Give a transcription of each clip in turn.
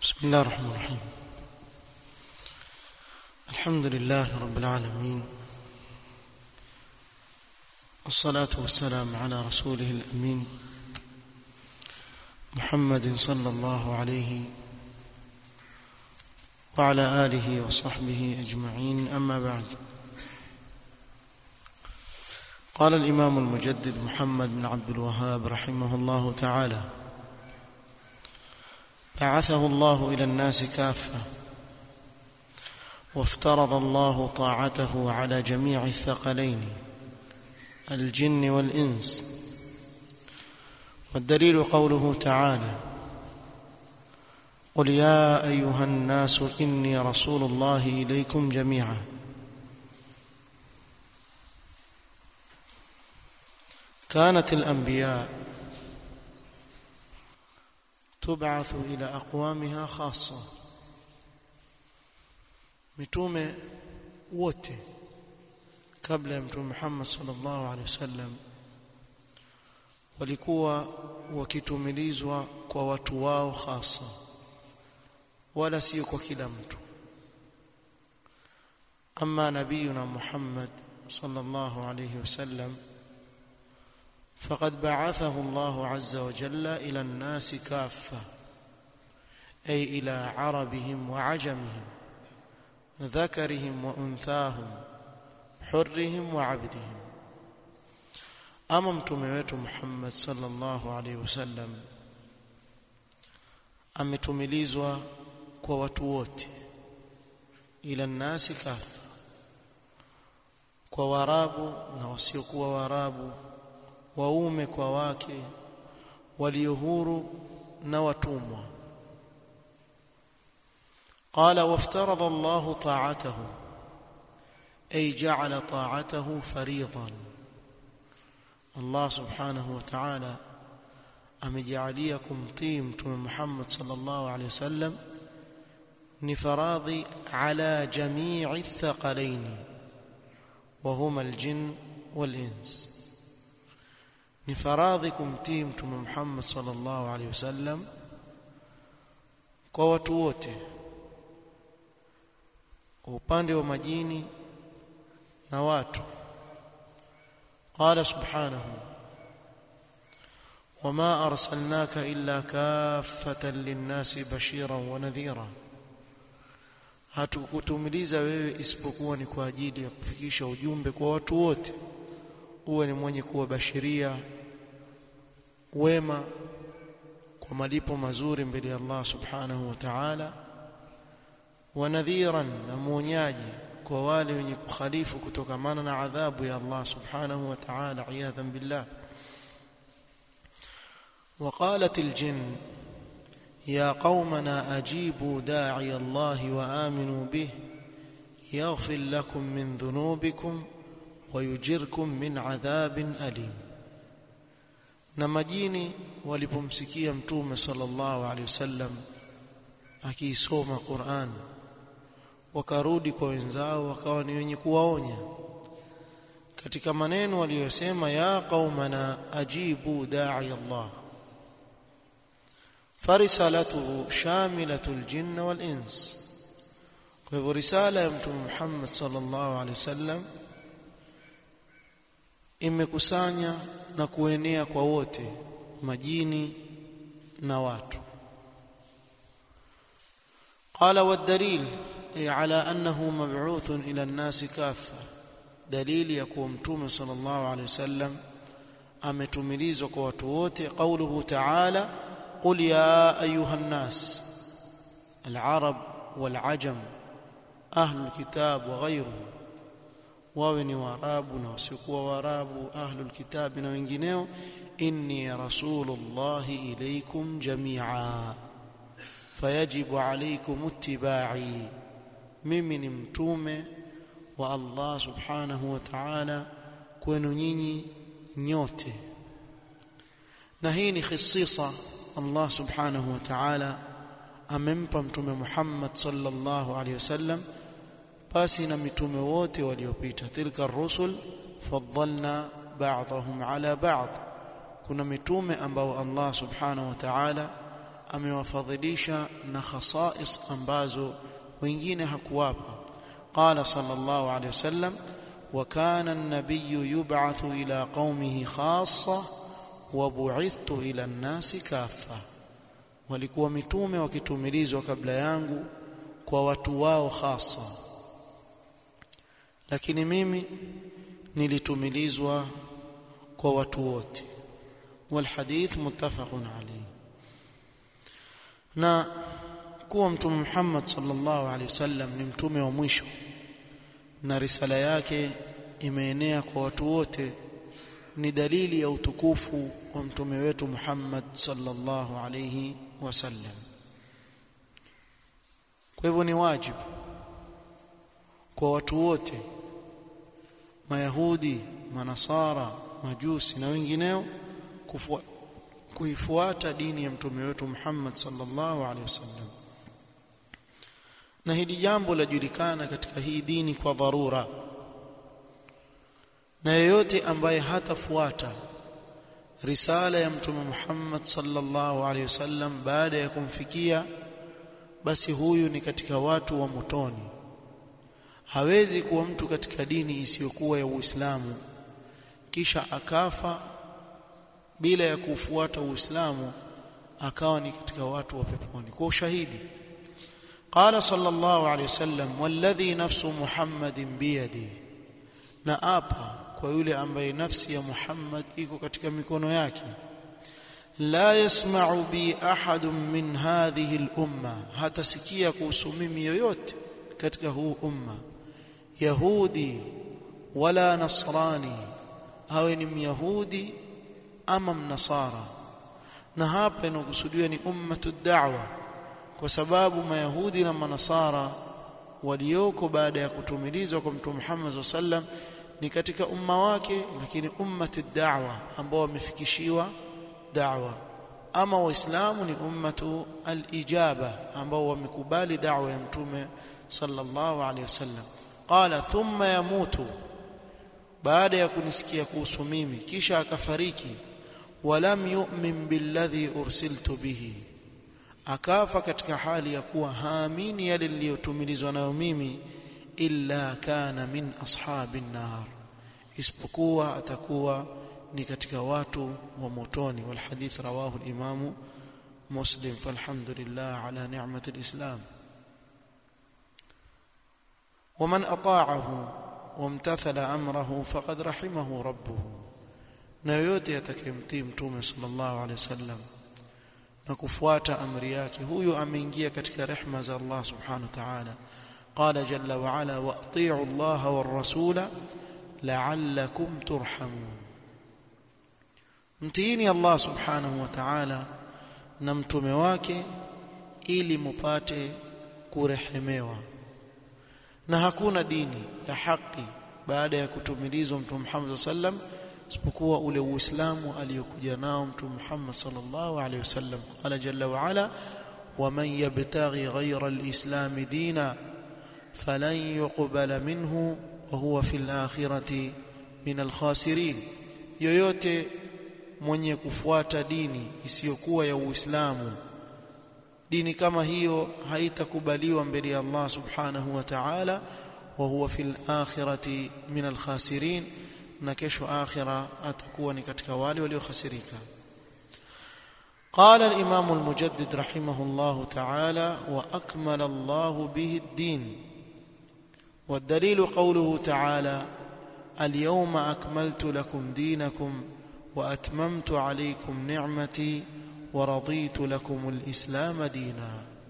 بسم الله الرحمن الرحيم الحمد لله رب العالمين والصلاة والسلام على رسوله الأمين محمد صلى الله عليه وعلى آله وصحبه أجمعين أما بعد قال الإمام المجدد محمد بن عبد الوهاب رحمه الله تعالى بعثه الله إلى الناس كافة وافترض الله طاعته على جميع الثقلين الجن والإنس والدليل قوله تعالى قل يا أيها الناس إني رسول الله إليكم جميعا كانت الأنبياء تبعث إلى أقوامها خاصة mitume wote kabla ya mtume Muhammad sallallahu alaihi wasallam walikuwa wakitumilizwa kwa watu wao hasa wala sio kwa kila mtu ama nabiyuna Muhammad sallallahu alaihi wasallam فقد بعثه الله عز وجل إلى الناس كافة أي إلى عربهم وعجمهم ذكرهم وأنثاهم حرهم وعبدهم أما mtume wetu Muhammad sallallahu alaihi wasallam ametumilizwa kwa watu wote ila nasi kafa kwa warabu na wasiokuwa warabu waume kwa wake walio huru na watumwa قال وافترض الله طاعته أي جعل طاعته فريضا الله سبحانه وتعالى أمجعليكم طيم محمد صلى الله عليه وسلم نفراض على جميع الثقلين وهما الجن والإنس ni faradhi kumtii mtume Muhammad sallallahu alaihi wasallam kwa watu wote kwa upande wa majini na watu قال سبحانه وما أرسلناك إلا كافة للناس بشيرا ونذيرا hatukutumiliza wewe isipokuwa ni kwa ajili ya kufikisha ujumbe kwa watu wote uwe ni mwenye kuwabashiria wema kwa malipo mazuri mbele ya Allah subhanahu wa ta'ala wa nadhiran na muonyaji kwa wale wenye kukhalifu kutokamana na adhabu ya Allah subhanahu wa ta'ala iyadhan billah وقالت الجن يا قومنا أجيبوا داعي الله وآمنوا به يغفر لكم من ذنوبكم ويجركم من عذاب أليم na majini walipomsikia mtume sallallahu alaihi wasallam akiisoma Qur'an wakarudi kwa wenzao wakawa ni wenye kuwaonya katika maneno waliyosema ya qaumana ajibu da'i Allah farisalatuhu shamilatul jinna wal ins kwa hivyo risala ya mtume Muhammad sallallahu alaihi wasallam imekusanya na kuenea kwa wote majini na watu قال والدليل أي على أنه مبعوث إلى الناس كافة دليل يكون متوم صلى الله عليه وسلم ametumilizwa kwa watu wote قوله تعالى قل يا أيها الناس العرب والعجم أهل الكتاب وغيرهم wawe ni waarabu na wasiokuwa waarabu ahlul kitabi na wengineo inni rasulullahi ilaykum jami'a fayajibu alaykum ittiba'i mimi ni mtume wa Allah subhanahu wa ta'ala kwenu nyinyi nyote na hii ni khisisa Allah subhanahu wa ta'ala amempa mtume Muhammad sallallahu alayhi wasallam basi na mitume wote waliopita tilka rusul faddalna ba'dahum ala ba'd kuna mitume ambao Allah subhanahu wa ta'ala amewafadhilisha na khasais ambazo wengine hakuwapa qala sallallahu alayhi wasallam wa kana an-nabiy yub'athu ila qaumihi khassa wa bu'ithtu ila an-nasi kaffa walikuwa mitume wakitumilizwa kabla yangu kwa watu wao hasa lakini mimi nilitumilizwa kwa watu wote والحديث متفق عليه na kuwa mtume Muhammad sallallahu alaihi wasallam ni mtume wa mwisho na risala yake imeenea kwa watu wote ni dalili ya utukufu wa mtume wetu Muhammad sallallahu alaihi wasallam kwa hivyo ni wajibu kwa watu wote mayahudi manasara majusi na wengineo kuifuata dini ya mtume wetu Muhammad sallallahu alaihi wasallam na hili jambo lajulikana katika hii dini kwa dharura na yeyote ambaye hatafuata risala ya mtume Muhammad sallallahu alaihi wasallam baada ya kumfikia basi huyu ni katika watu wa motoni hawezi kuwa mtu katika dini isiyokuwa ya Uislamu kisha akafa bila ya kufuata Uislamu akawa ni katika watu wa peponi kwa ushahidi قال صلى الله عليه وسلم والذي نفس محمد بيده na apa kwa yule ambaye nafsi ya Muhammad iko katika mikono yake la yasma'u bi ahadun min hadhihi al-umma hatasikia kuhusu mimi yoyote katika huu umma yahudi wala nasrani awe ni myahudi ama mnasara na hapa inakusudiwa ni ummatu da'wa kwa sababu mayahudi na manasara walioko baada ya kutumilizwa kwa mtume Muhammad sallam ni katika umma wake lakini ummati da'wa ambao wamefikishiwa da'wa ama waislamu ni ummatu al-ijaba ambao wamekubali da'wa ya mtume sallallahu alayhi wasallam qala thumma yamutu baada ya kunisikia kuhusu mimi kisha akafariki walam yu'min billadhi ursiltu bihi akafa katika hali ya kuwa haamini yale niliyotumilizwa nayo mimi illa kana min ashabin nar isipokuwa atakuwa ni katika watu wa motoni wal hadith rawahu al-imam muslim falhamdulillah ala ni'mati al-islam ومن أطاعه وامتثل أمره فقد رحمه ربه na yoyote atakayemtii mtume sallallahu alaihi wasallam na kufuata amri yake huyo ameingia katika rehma za Allah subhanahu wa ta'ala qala jalla wa ala wa ati'u Allah war rasula la'allakum turhamun mtiini Allah subhanahu wa ta'ala na mtume wake ili mupate kurehemewa na hakuna dini ya haki baada ya kutumilizwa mtume Muhammad sallam isipokuwa ule uislamu aliyokuja nao mtume Muhammad sallallahu alaihi wasallam qala jalla wa ala ومن يبتغي غير الإسلام دينا فلن يقبل منه وهو في الآخرة من الخاسرين yoyote mwenye kufuata dini isiyokuwa ya Uislamu dini kama hiyo haitakubaliwa mbele ya Allah subhanahu wa ta'ala wa huwa fil akhirati min al khasirin na kesho akhira atakuwa ni katika wale waliokhasirika قال الإمام المجدد رحمه الله تعالى وأكمل الله به الدين والدليل قوله تعالى اليوم أكملت لكم دينكم وأتممت عليكم نعمتي ورضيت لكم الإسلام دينا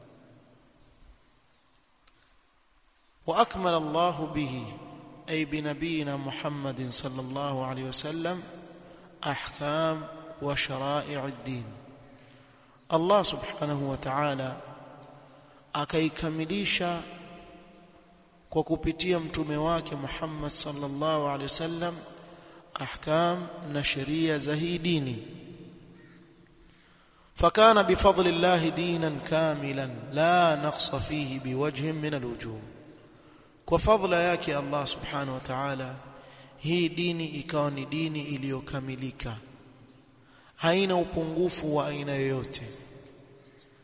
وأكمل الله به أي بنبينا محمد صلى الله عليه وسلم أحكام وشرائع الدين الله سبحانه وتعالى akaikamilisha kwa kupitia mtume wake Muhammad sallallahu alaihi wasallam ahkam na sheria za hii dini فكان بفضل الله دينا كاملا لا نقص فيه بوجه من الوجوه وفضل yake Allah subhanahu wa ta'ala hii dini ikawa ni dini iliyokamilika haina upungufu wa aina yoyote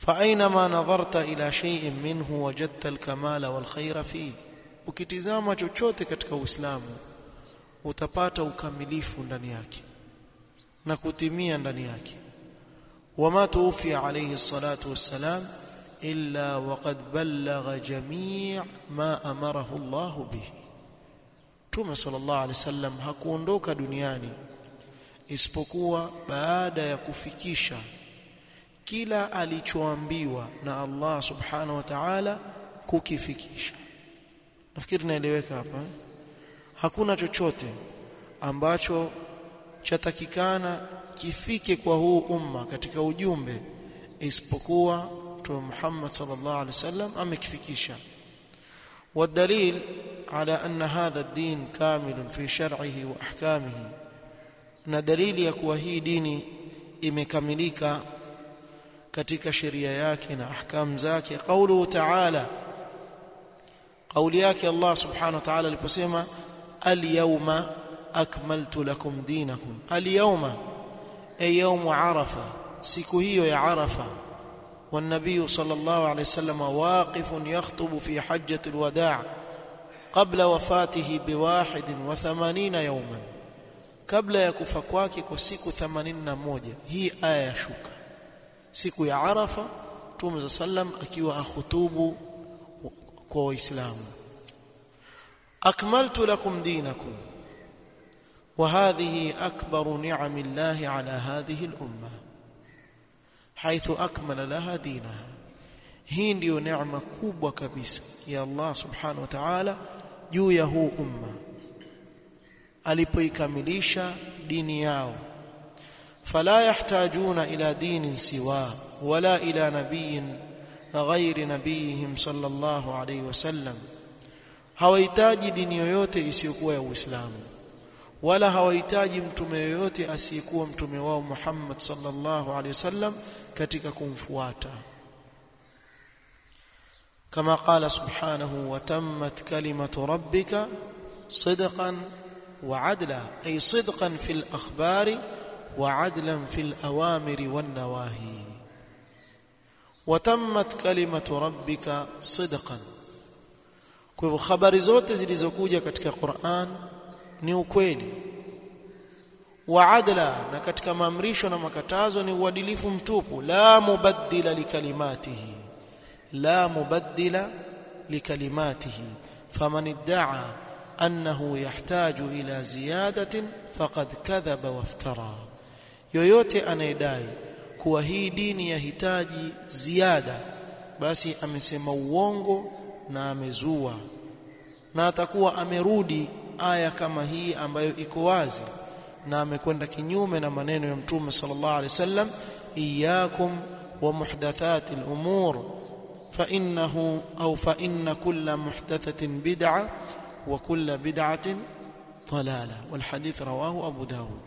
فأينما نظرت إلى شيء منه وجدت الكمال والخير فيه ukitizama chochote katika Uislamu utapata ukamilifu ndani yake na kutimia ndani yake wama tuwfi alayhi salatu wassalam illa waqad ballagha jami' ma amarahu Allah bihi Mtume sallallahu alayhi wasallam hakuondoka duniani isipokuwa baada ya kufikisha kila alichoambiwa na Allah subhanahu wa ta'ala kukifikisha nafikiri naeleweka hapa hakuna chochote ambacho chatakikana kifike kwa huu umma katika ujumbe isipokuwa Mtume Muhammad sallallahu alaihi wasallam amekifikisha والدليل على أن هذا الدين كامل في شرعه وأحكامه na dalili ya kuwa hii dini imekamilika katika sheria yake na ahkam zake qauluhu ta'ala qauli yake Allah subhanahu wa ta'ala aliposema al-yawma akmaltu lakum dinakum al-yawma ay yawm arafa siku hiyo ya arafa والنبي صلى الله عليه وسلم واقف يخطب في حجة الوداع قبل وفاته بواحد وثمانين يوما kabla ya kufa kwake kwa siku 81 hii aya ya shuka siku ya arafa Mtume za sallam akiwa akhutubu kwa waislamu akmaltu lakum dinakum وهذه أكبر نعم الله على هذه الأمة حيث أكمل لها دينها hii ndiyo neema kubwa kabisa ya Allah subhanahu wa ta'ala juu ya huu umma alipoikamilisha dini yao fala yahtajuna ila dinin siwa wala ila nabiyin ghairi nabiyihim sallallahu alayhi wasallam hawahitaji dini yoyote isiyokuwa ya Uislamu wala hawahitaji mtume yoyote asiyekuwa mtume wao Muhammad sallallahu alayhi wasallam katika kumfuata kama qala subhanahu wa tammat kalimatu rabbika sidqan وعدلا أي صدقا في الأخبار وعدلا في الأوامر والنواهي وتمت كلمة ربك صدقا kwa hivyo habari zote zilizokuja katika Qur'an ni ukweli wa adla na katika maamrisho na makatazo ni uadilifu mtupu la mubaddila likalimatihi la mubaddila likalimatihi faman idda'a أنه يحتاج إلى زيادة فقد كذب وافترى yoyote anayedai kuwa hii dini yahitaji ziada basi amesema uongo na amezua na atakuwa amerudi aya kama hii ambayo iko wazi na amekwenda kinyume na maneno ya mtume sallallahu alaihi wasallam iyyakum wa muhdathatil umur fa innahu au fa inna kulla muhdathatin bid'ah وكل بدعة ضلالة والحديث رواه أبو داود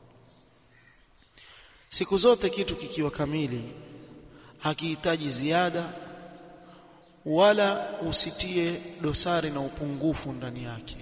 siku zote kitu kikiwa kamili hakihitaji ziada wala usitie dosari na upungufu ndani yake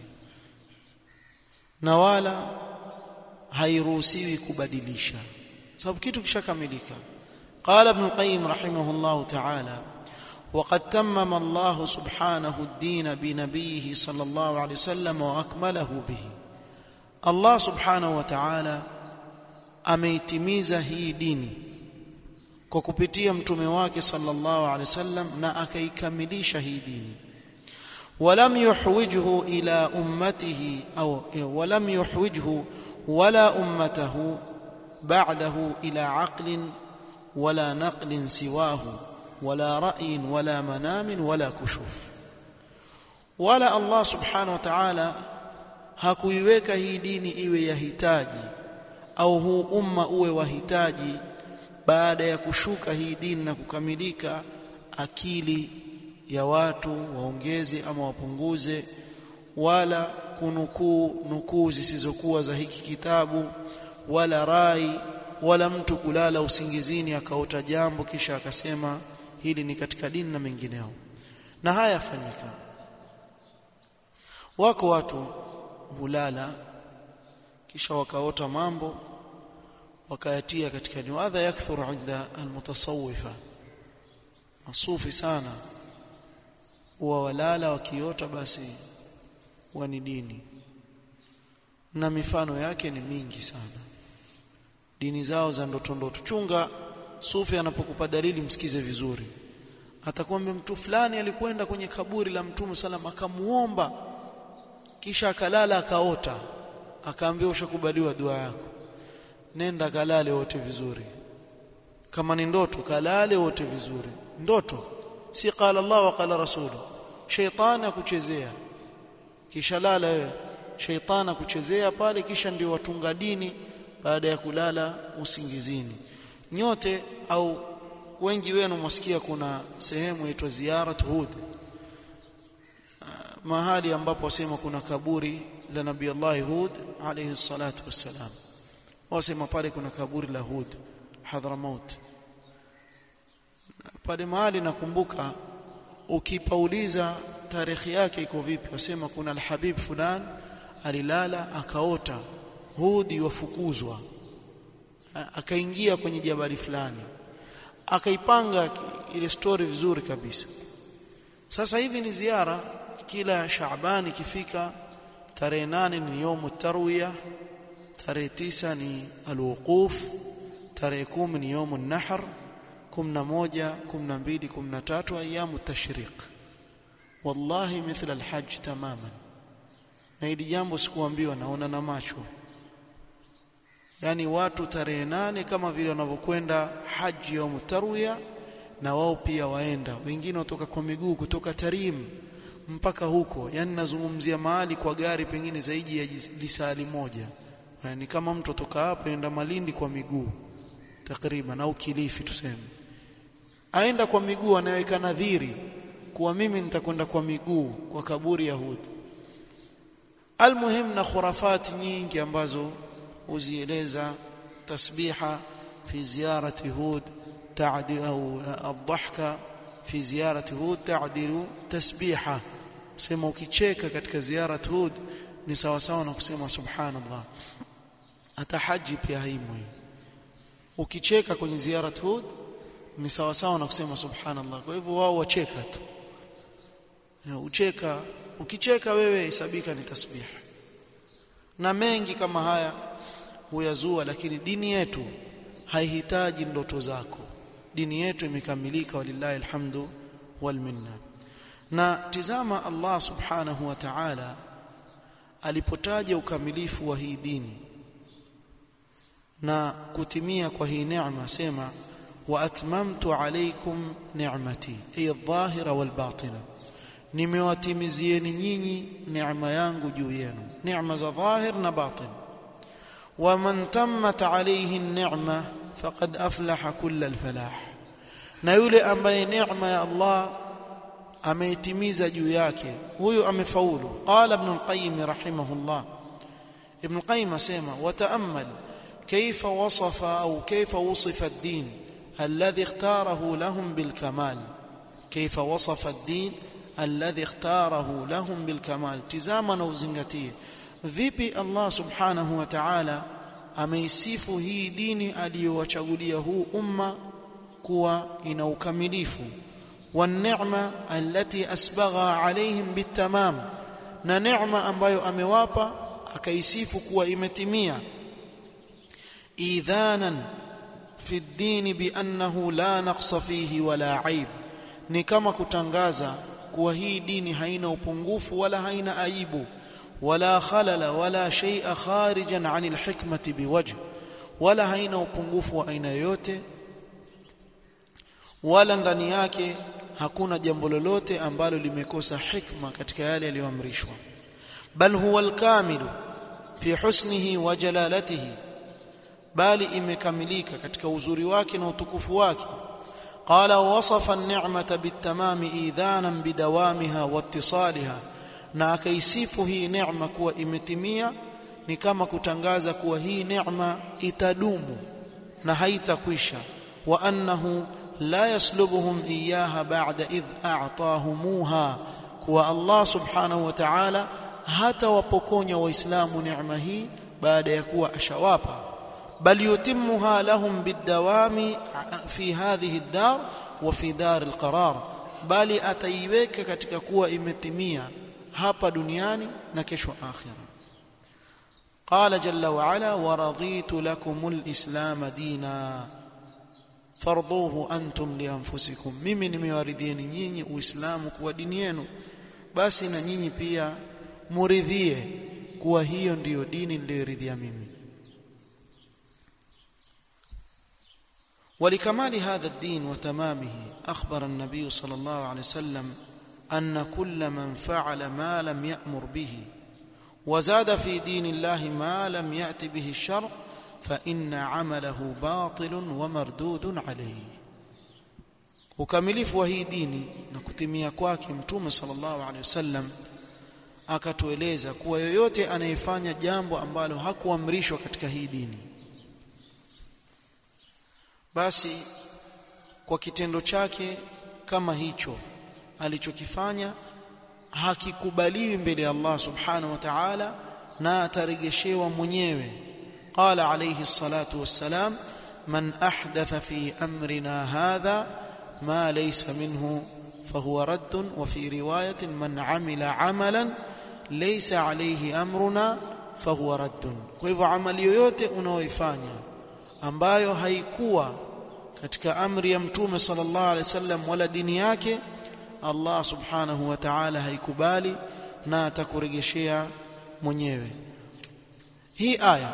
na wala hairuhusiwi kubadilisha sababu kitu kishakamilika qala ibn qayyim rahimahullah ta'ala وقد تمم الله سبحانه الدين بنبيه صلى الله عليه وسلم واكمله به الله سبحانه وتعالى ameitimiza hii dini kwa kupitia mtume wake sallallahu alaihi wasallam na akaikamilisha hii dini ولم يحوجه الى امته او ولم يحوجه ولا امته بعده الى عقل ولا نقل سواه ولا رأي ولا منام ولا كشوف ولا الله سبحانه وتعالى hakuiweka hii dini iwe yahitaji au huu umma uwe wahitaji baada ya kushuka hii dini na kukamilika akili ya watu waongeze ama wapunguze wala kunukuu nukuu zisizokuwa za hiki kitabu wala rai wala mtu kulala usingizini akaota jambo kisha akasema hili ni katika dini na mengineo na haya yafanyika wako watu hulala kisha wakaota mambo wakayatia katika ni hadha yakthuru inda almutasawwifa masufi sana huwa walala wakiota basi huwa ni dini na mifano yake ni mingi sana dini zao za ndoto ndoto chunga sufi anapokupa dalili msikize vizuri atakwambia mtu fulani alikwenda kwenye kaburi la mtume salam akamuomba kisha akalala akaota akaambia ushakubaliwa dua yako nenda kalale wote vizuri kama ni ndoto kalale wote vizuri ndoto si qala Allah wa qala rasulu shaytani akuchezea kisha lala wewe shaytani akuchezea pale kisha ndio watunga dini baada ya kulala usingizini nyote au wengi wenu mwasikia kuna sehemu inaitwa ziyarat hud mahali ambapo wasema kuna kaburi la nabii Allah Hud alayhi salatu wassalam wasema pale kuna kaburi la Hud Hadramaut pale mahali nakumbuka ukipauliza tarehe yake iko vipi wasema kuna alhabib fulan alilala akaota Hud yafukuzwa akaingia kwenye jabali fulani akaipanga ile story vizuri kabisa sasa hivi ni ziara kila Shaaban ikifika tarehe nane ni yomu tarwiya tarehe tisa ni alwuquf tarehe kumi ni yomu nahr kumi na moja kumi na mbili kumi na tatu ayamu tashriq wallahi mithla alhajj tamaman na hili jambo sikuambiwa naona na macho yani watu tarehe nane kama vile wanavyokwenda haji ya tarwiya na wao pia waenda wengine watoka kwa miguu kutoka Tarim mpaka huko yani nazungumzia mahali kwa gari pengine zaidi ya lisali moja yani kama mtu toka hapa enda Malindi kwa miguu takriban au Kilifi tuseme aenda kwa miguu anaweka nadhiri kuwa mimi nitakwenda kwa miguu kwa kaburi ya Hud almuhim na khurafati nyingi ambazo uzieleza tasbiha fi ziyarati Hud تعدي أو الضحكة في زيارة هود تعدل تسبيحة sema ukicheka katika ziara Hud ni sawa sawa na kusema subhanallah hata haji pia haimo ukicheka kwenye ziara Hud ni sawa sawa na kusema subhanallah kwa hivyo wao wacheka tu ucheka ukicheka wewe hesabika ni tasbih na mengi kama haya huyazua lakini dini yetu haihitaji ndoto zako dini yetu imekamilika walillahi alhamdu wal minna na tizama Allah subhanahu wa ta'ala alipotaja ukamilifu wa hii dini na kutimia kwa hii neema sema wa atmamtu alaykum ni'mati ay adh-dhahira wal batina nimewatimizieni nyinyi neema yangu juu yenu neema za dhahir na batin wa man tammat alayhi an-ni'ma faqad aflaha kull al-falah na yule ambaye neema ya Allah ameitimiza juu yake huyo amefaulu qala ibn al-qayyim rahimahullah ibn al-qayyim asema wata'ammal كيف وصف أو كيف وصف الدين الذي اختاره لهم بالكمال كيف وصف الدين الذي اختاره لهم بالكمال تزامنا وزنغتيه vipi Allah subhanahu wa ta'ala ameisifu hii dini aliyowachagulia huu umma kuwa ina ukamilifu والنعمه التي اسبغها عليهم بالتمام na neema ambayo amewapa akaisifu kuwa imetimia idhanan fi ad-din bi annahu la naqsa fihi wala aib ni kama kutangaza kuwa hii dini haina upungufu wala haina aibu wala khalala wala shay'a kharijan 'anil hikmati biwajh wala haina upungufu wa aina yoyote wala ndani yake hakuna jambo lolote ambalo limekosa hikma katika yale yaliyoamrishwa bal huwa alkamilu fi husnihi wa jalalatihi bali imekamilika katika uzuri wake na utukufu wake qala wasafa an-ni'mata bitamami idhanan bidawamiha wattisaliha na akaisifu hii neema kuwa imetimia ni kama kutangaza kuwa hii neema itadumu na haitakwisha wa annahu la yaslubuhum iyaha ba'da idh a'tahumuha kuwa Allah subhanahu wa ta'ala hata wapokonya waislamu neema hii baada ya kuwa ashawapa bal yutimmuha lahum bidawami fi hadhihi ad-dar wa fi dar al-qarar bali ataiweka katika kuwa imetimia hapa duniani na kesho akhira qala jalla wa ala wa raditu lakumul islam dina fardhuhu antum li anfusikum mimi nimewaridhieni nyinyi uislamu kuwa dini yenu basi na nyinyi pia muridhie kuwa hiyo ndiyo dini niliyoridhia mimi ولكمال هذا الدين وتمامه أخبر النبي صلى الله عليه وسلم أن كل من فعل ما لم يأمر به وزاد في دين الله ما لم يأت به الشرع فإن عمله باطل ومردود عليه ukamilifu wa hii dini na kutimia kwake mtume sallallahu alaihi wasallam akatueleza kuwa yoyote anayefanya jambo ambalo hakuamrishwa katika hii dini basi kwa kitendo chake kama hicho alichokifanya hakikubaliwi mbele ya Allah subhanahu wa ta'ala na ataregeshewa mwenyewe qala alayhi salatu wassalam man ahdatha fi amrina hadha ma laysa minhu fahuwa radd wa fi riwayatin man amila amalan laysa alayhi amruna fahuwa radd kwa hivyo amali yoyote unaoifanya ambayo haikuwa katika amri ya mtume sallallahu alaihi wasallam wala dini yake Allah subhanahu wa ta'ala haikubali na atakurejeshea mwenyewe hii aya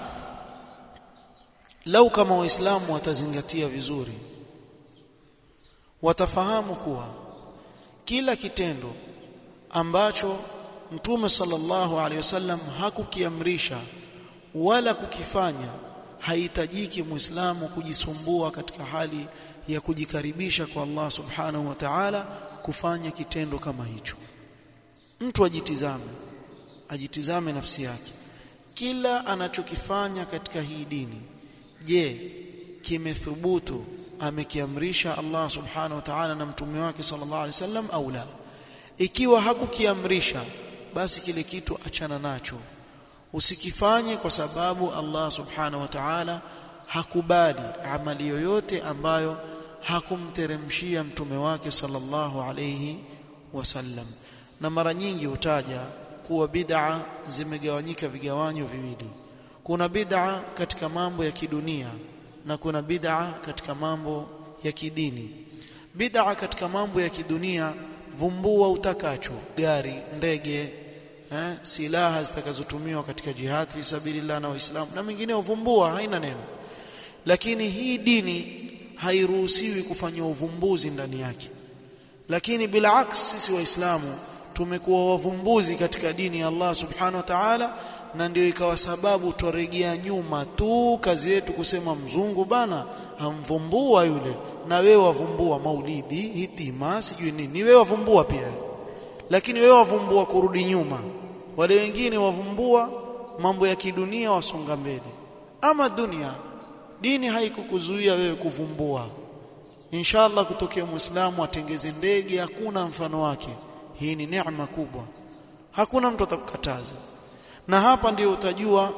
lau kama waislamu watazingatia vizuri watafahamu kuwa kila kitendo ambacho mtume sallallahu alaihi wasallam hakukiamrisha wala kukifanya haihitajiki muislamu kujisumbua katika hali ya kujikaribisha kwa Allah subhanahu wa ta'ala kufanya kitendo kama hicho mtu ajitizame ajitizame nafsi yake kila anachokifanya katika hii dini je kimethubutu amekiamrisha Allah subhanahu wa ta'ala na mtume wake sallallahu alaihi wasallam au la ikiwa hakukiamrisha basi kile kitu achana nacho usikifanye kwa sababu Allah subhanahu wa ta'ala hakubali amali yoyote ambayo hakumteremshia mtume wake sallallahu alayhi wasallam na mara nyingi hutaja kuwa bid'a zimegawanyika vigawanyo viwili kuna bid'a katika mambo ya kidunia na kuna bid'a katika mambo ya kidini bid'a katika mambo ya kidunia vumbua utakacho gari ndege eh, silaha zitakazotumiwa katika jihad fi sabilillah na waislamu na mengineo vumbua haina neno lakini hii dini hairuhusiwi kufanya uvumbuzi ndani yake lakini bila aks sisi waislamu tumekuwa wavumbuzi katika dini ya Allah subhanahu wa ta'ala na ndio ikawa sababu twaregea nyuma tu kazi yetu kusema mzungu bana hamvumbua yule na wewe wavumbua maulidi hitima sijui nini wewe wavumbua pia lakini wewe wavumbua kurudi nyuma wale wengine wavumbua mambo ya kidunia wasonga mbele ama dunia dini haikukuzuia wewe kuvumbua inshallah kutokea muislamu atengeze ndege hakuna mfano wake hii ni neema kubwa hakuna mtu atakukataza na hapa ndio utajua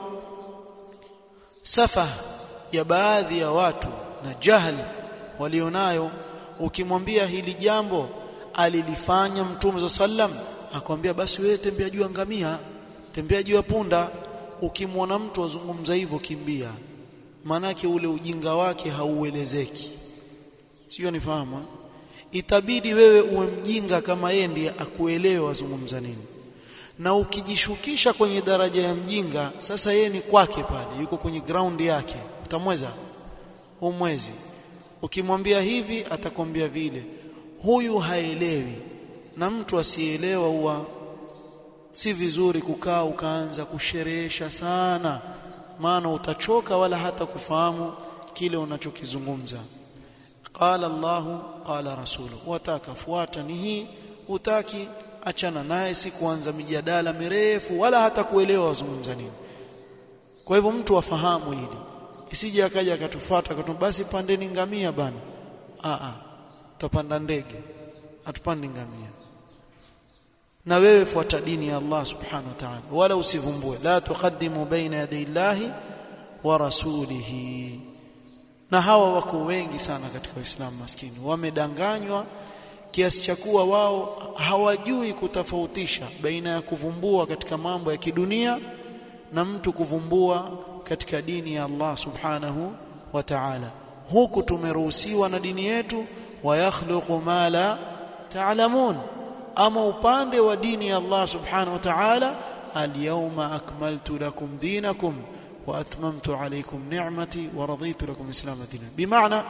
safa ya baadhi ya watu na jahili walionayo ukimwambia hili jambo alilifanya mtume sallam akwambia basi wewe tembea juu ngamia tembea juu ya punda ukimwona mtu azungumza hivyo kimbia manake ule ujinga wake hauelezeki sio nifahamu itabidi wewe uwe mjinga kama yeye ndiye akuelewe azungumza nini na ukijishukisha kwenye daraja ya mjinga sasa yeye ni kwake pale yuko kwenye ground yake utamweza umwezi ukimwambia hivi atakwambia vile huyu haelewi na mtu asielewa huwa si vizuri kukaa ukaanza kusherehesha sana maana utachoka wala hata kufahamu kile unachokizungumza qala Allah qala rasulu wataka fuata ni hii utaki achana naye si kuanza mijadala mirefu wala hata kuelewa wazungumza nini kwa hivyo mtu afahamu hili isije akaja akatufuata akatu basi pandeni ngamia bana a a tutapanda ndege atupandi ngamia na wewe fuata dini ya Allah subhanahu wa ta'ala wala usivumbue la tuqaddimu baina yaday Allahi wa rasulihi na hawa wako wengi sana katika waislamu maskini wamedanganywa kiasi cha kuwa wao hawajui kutofautisha baina ya kuvumbua katika mambo ya kidunia na mtu kuvumbua katika dini ya Allah subhanahu wa ta'ala huku tumeruhusiwa na dini yetu wa yakhluqu ma la ta'lamun ama upande wa dini ya Allah subhanahu wa ta'ala al-yawma akmaltu lakum dinakum wa atmamtu alaykum ni'mati wa raditu lakum islam dinan bimaana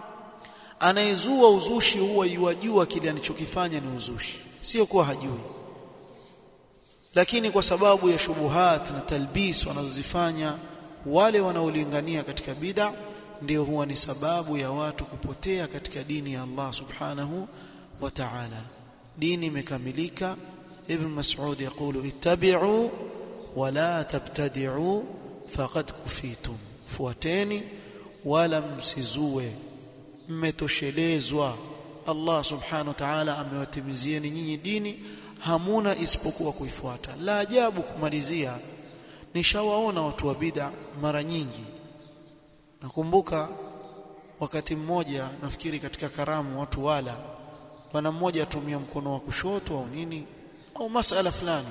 anayezua uzushi huwa yuwajua kile anachokifanya ni uzushi sio kuwa hajui lakini kwa sababu ya shubuhat na talbis wanazozifanya wale wanaolingania katika bid'a ndio huwa ni sababu ya watu kupotea katika dini ya Allah subhanahu wa ta'ala dini imekamilika ibn mas'ud yaqulu ittabi'u wa la tabtadi'u faqad kufitum fuateni wala msizue mmetoshelezwa Allah subhanahu wa ta'ala amewatimizieni nyinyi dini hamuna isipokuwa kuifuata la ajabu kumalizia nishawaona watu wa bid'a mara nyingi nakumbuka wakati mmoja nafikiri katika karamu watu wala bwana mmoja atumia mkono wa kushoto au nini au masala fulani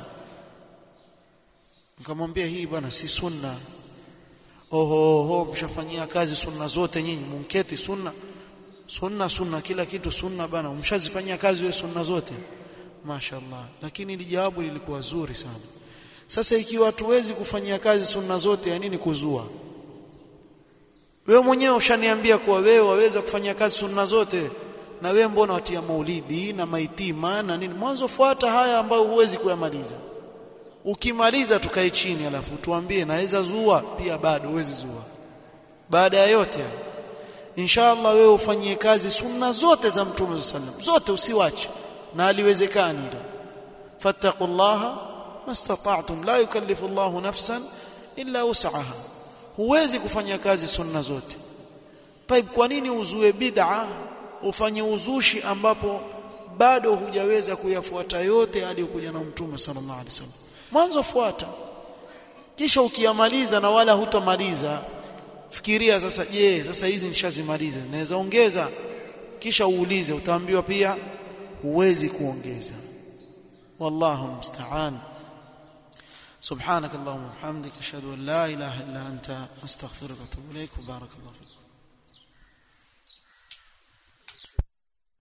nikamwambia hii bwana si sunna oho oho mshafanyia kazi sunna zote nyinyi munketi sunna sunna sunna kila kitu sunna bana mshazifanyia kazi wewe sunna zote mashaallah lakini ili jawabu lilikuwa zuri sana sasa ikiwa hatuwezi kufanyia kazi sunna zote ya nini kuzua wewe mwenyewe ushaniambia kuwa wewe waweza kufanyia kazi sunna zote na wewe mbona watia maulidi na maitima na nini mwanzo fuata haya ambayo huwezi kuyamaliza ukimaliza tukae chini alafu tuambie naweza zua pia bado huwezi zua baada ya yote inshallah wewe ufanyie kazi sunna zote za mtume sallam zote usiwache na aliwezekani hilo fattaqullaha mastata'tum la yukallifu Allahu nafsan illa wus'aha huwezi kufanya kazi sunna zote طيب kwa nini uzue bid'a ufanye uzushi ambapo bado hujaweza kuyafuata yote aliyokuja na mtume sallallahu alaihi wasallam mwanzo fuata kisha ukiyamaliza na wala hutomaliza fikiria sasa je sasa hizi nishazimaliza naweza ongeza kisha uulize utaambiwa pia huwezi kuongeza wallahu musta'an سبحانك اللهم وبحمدك اشهد ان لا اله الا انت استغفرك واتوب اليك وبارك الله فيك